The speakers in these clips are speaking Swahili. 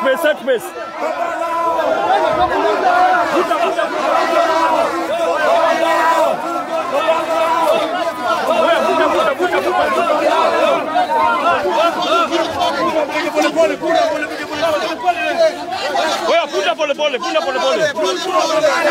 piece, set piece. Wewe, vuta, vuta, vuta, vuta. Wewe, vuta pole pole, vuta pole pole.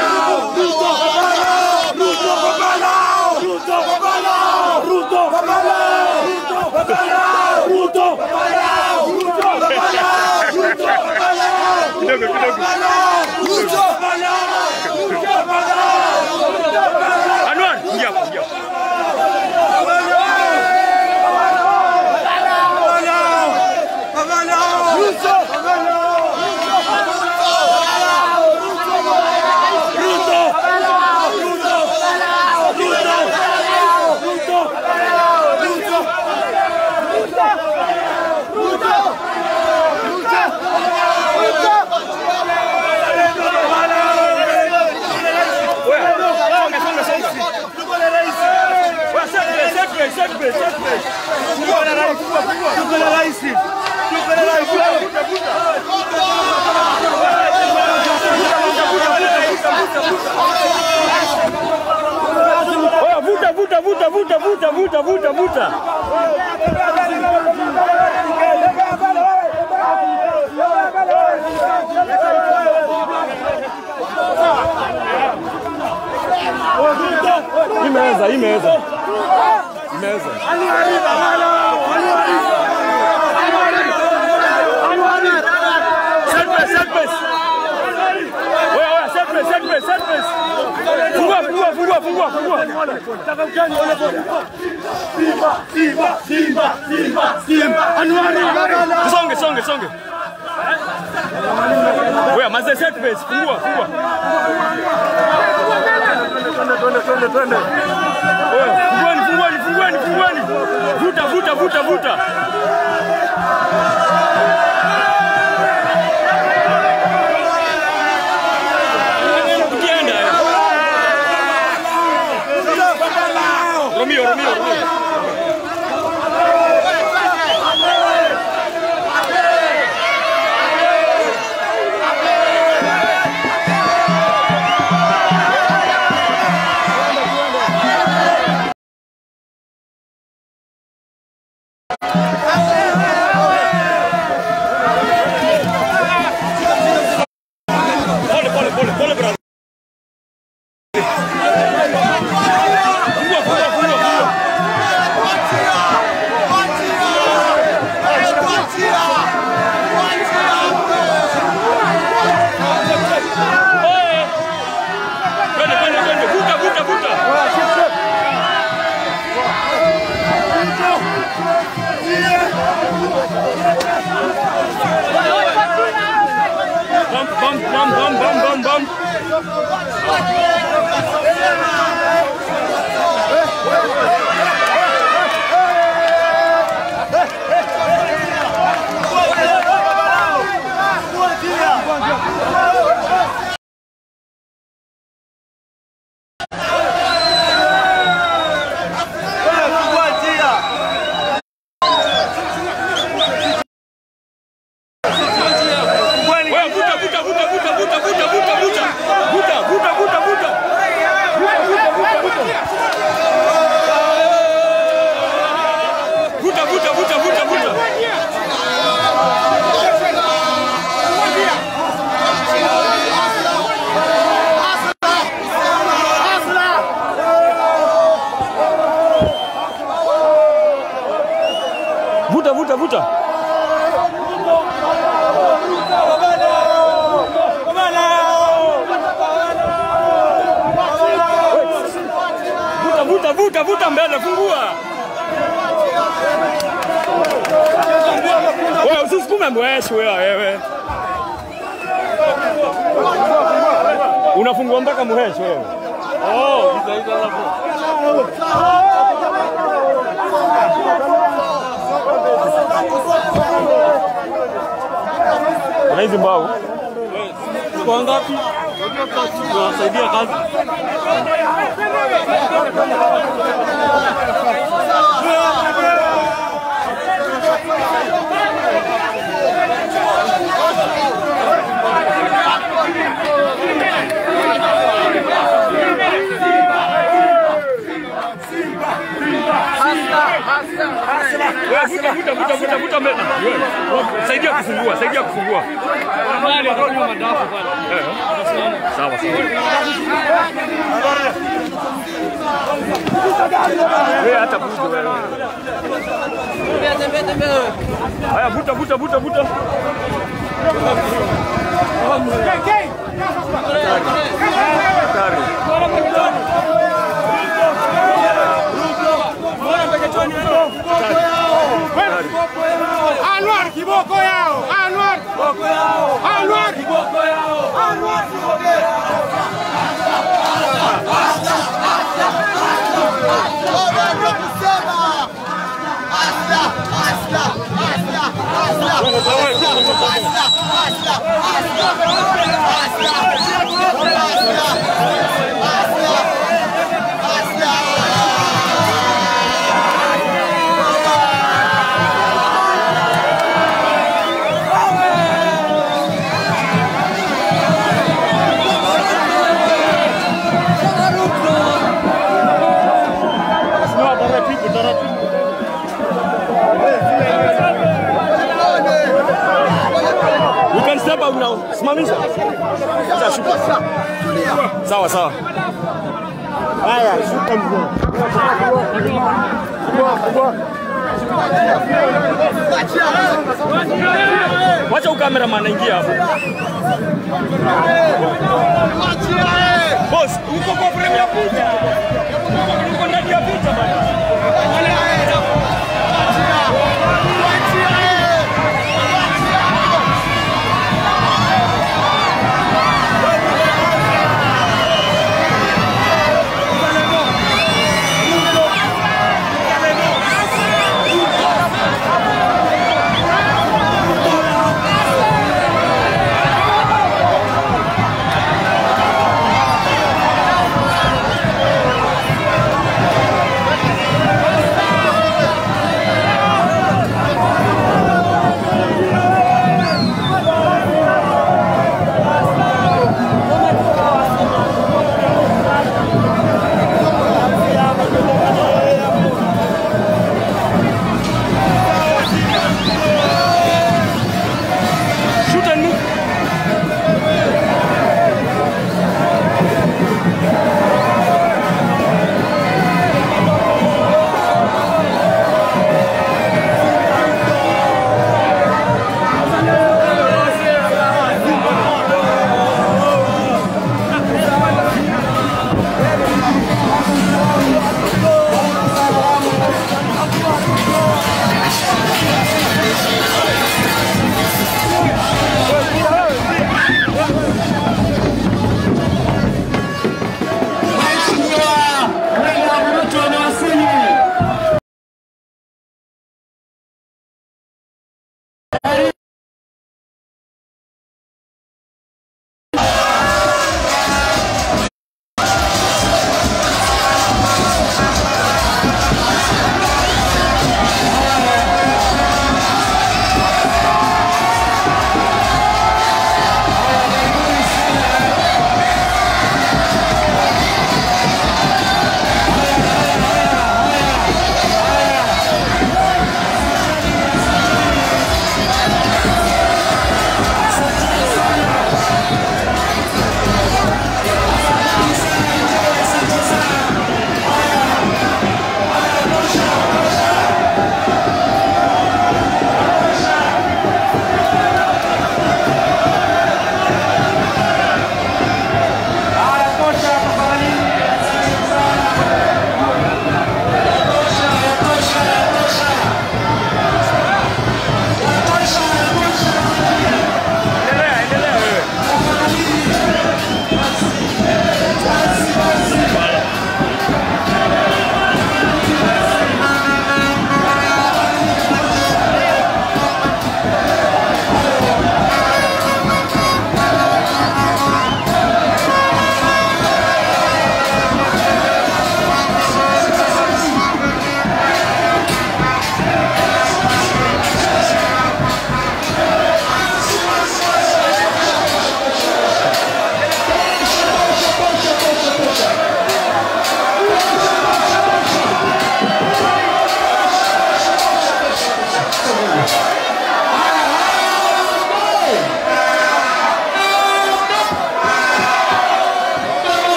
Kidogo, kidogo. Anwar, ingia hapo, ingia hapo. Wewe, songa, songa, songa. Wewe, set piece, set piece, set piece, set piece. Fungua na rais, fungua, fungua. Vuta, vuta. Wewe, vuta, vuta, vuta, vuta, vuta, vuta, vuta, vuta. Imeweza, imeweza. Imeweza. Set piece, set piece. Wewe, wewe, set piece, set piece, set piece. Fungua, fungua, fungua, fungua, fungua. Songe, songe, songe. Wewe, maze set piece, fungua, fungua. Wewe, fungueni, fungueni, fungueni, fungueni. Vuta, vuta, vuta, vuta. Ukienda. eh. Romeo, Romeo, Romeo. Pole, pole, pole, pole, brother. Fungua, fungua, fungua, fungua. Eh. Twende, twende, twende. Vuta, vuta, vuta. Bump, bump, bump, bump, bump, bump, bump. Wewe vuta, vuta, vuta, vuta, vuta, vuta, vuta, vuta. Vuta, vuta, vuta, vuta. Vuta, vuta, vuta, vuta, vuta. Vuta, vuta, vuta. Vuta, vuta, vuta, vuta mbele, fungua. Wewe usisukume mweshi wewe wewe. Unafungua mpaka muheshi wewe. Oh, hizo hizo hapo. Na hizi mbao. Kwa ngapi? Tunawasaidia kazi. vuta vuta vuta vuta vuta mbele. Wewe, Saidia kufungua, saidia kufungua. Mali ndio nyuma madafu pale. Eh, Sawa sawa. Wewe hata vuta wewe. Tembea tembea tembea wewe. Haya vuta vuta vuta vuta. Hatari. Anwar kiboko yao. Anwar kiboko yao. Anwar kiboko yao. Anwar kiboko yao. Simama taratibu taratibu. You can step out now. Simamisha. Sasa shuka. Sawa sawa. Haya, shuka mguu. Fungua, fungua. Wacha ukameraman anaingia hapo. Boss, uko kwa frame ya picha. Uko ndani ya picha bana. Shoot and move.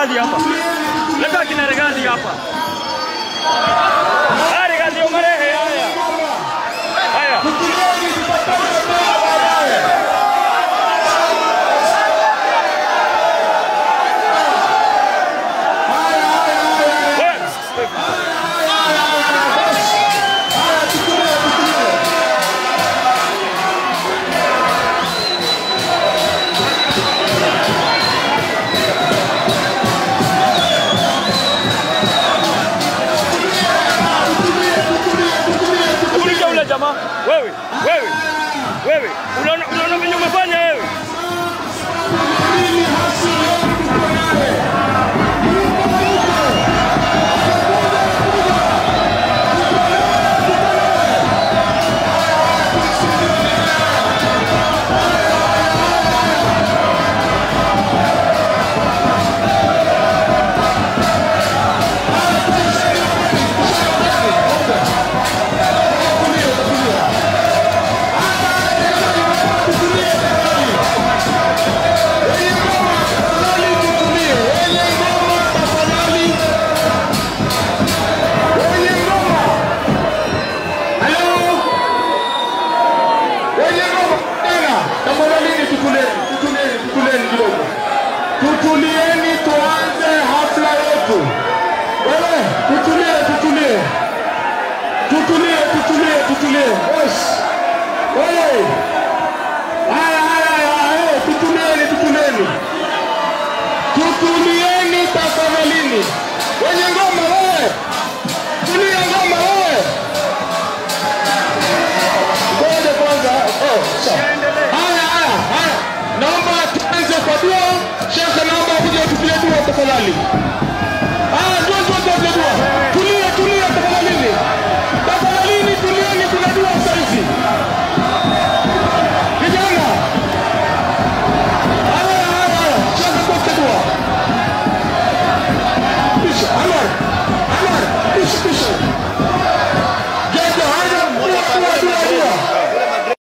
Regadhi hapa. Leta kina Regadhi hapa. Haya Regadhi umarehe haya. Haya. Wewe, Kuuliza ule jamaa. Wewe, wewe. Wewe, unaona unaona venye umefanya wewe? Tutulieni tuanze hafla yetu. Wewe, tutulie, tutulie. Tutulie, tutulie, tutulie. Yes. Wewe. Haya, haya, haya, haya, tutulieni, tutulieni. Tutulieni tafadhalini. Wenye ngoma wewe. Tulia ngoma wewe. Ngoja kwanza. Oh, sawa. Haya, haya, haya. Naomba tuanze kwa dua. Shekhe, naomba kuja tupigie dua tafadhali.